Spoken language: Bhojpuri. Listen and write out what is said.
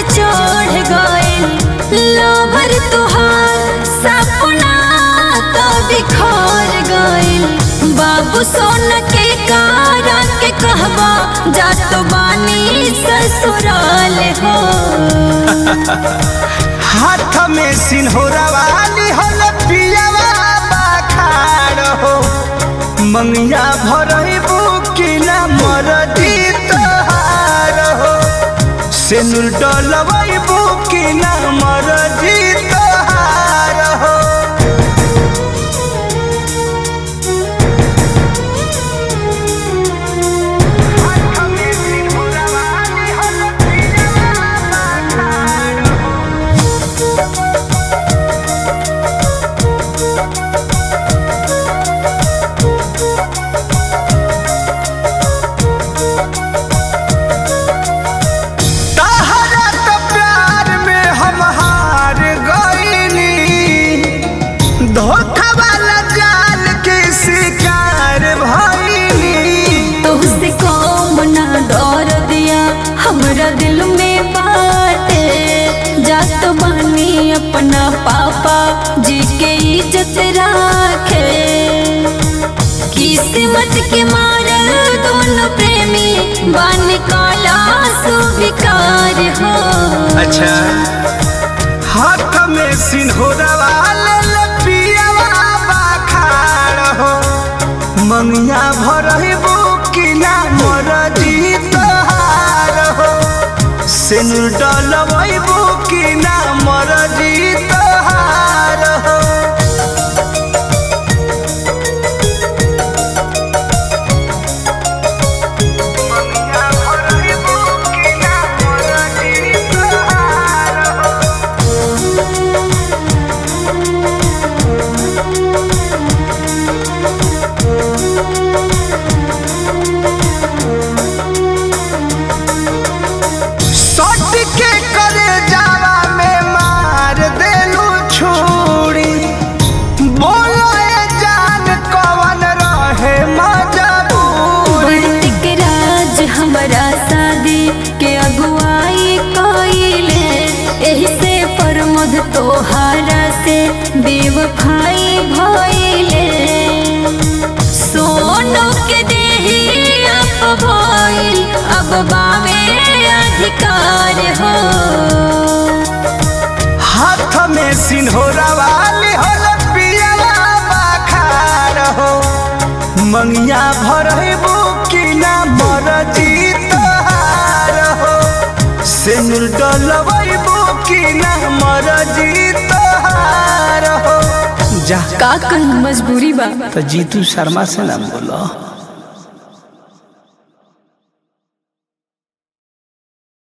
चढ़ गइल लोभर तुहार सपना तो बिखर गइल बाबू सोन के कारा के कहबा जात बानी ससुराल हो हाथ में सिन्होरा वाली होल पियावा बाखाड़ हो मंगिया भरई बुकी ना मरदी तोहार हो सेनुर डलवई बुकी ना मरदी तोहार हो हाथ में सिन्होरा वाली होल पियावा बाखाड़ हो तहरा तो प्यार में हम हार गईनी धोखा वाला जाल के शिकार भईनी तुझसे कौम ना डर दिया हमरा दिल में बाटे जात बानी अपना पापा जी के इज्जत राखे किस्मत के मारल दोनों प्रेमी बन काला सुविकार हो अच्छा हाथ में सिन्होरा वाले लपियावा बाखाड़ हो मंगिया भरही बुकी ना मरदी तोहार हो सिनुर डलवई बुकी ना मरदी तोहार हो मंगिया भरही बुकी ना मरदी तोहार हो सट के करे जावा में मार देलू छुरी बोलो ए जान कवन रहे मजबूरी बंटिक राज हमारा शादी के अगुवाई कइले एही से प्रमोद तोहारा से बेवफाई भइले सोनो के देही अब भइल अब बावे अधिकार हो हाथ में सिन्होरा वाली होल पियला बाखार हो मंगिया भरही बुकी ना मरजी तोहार हो सिनुर डलवई बुकी ना मरजी तोहार हो जा का कहीं मजबूरी बा तो जीतू शर्मा से ना बोलो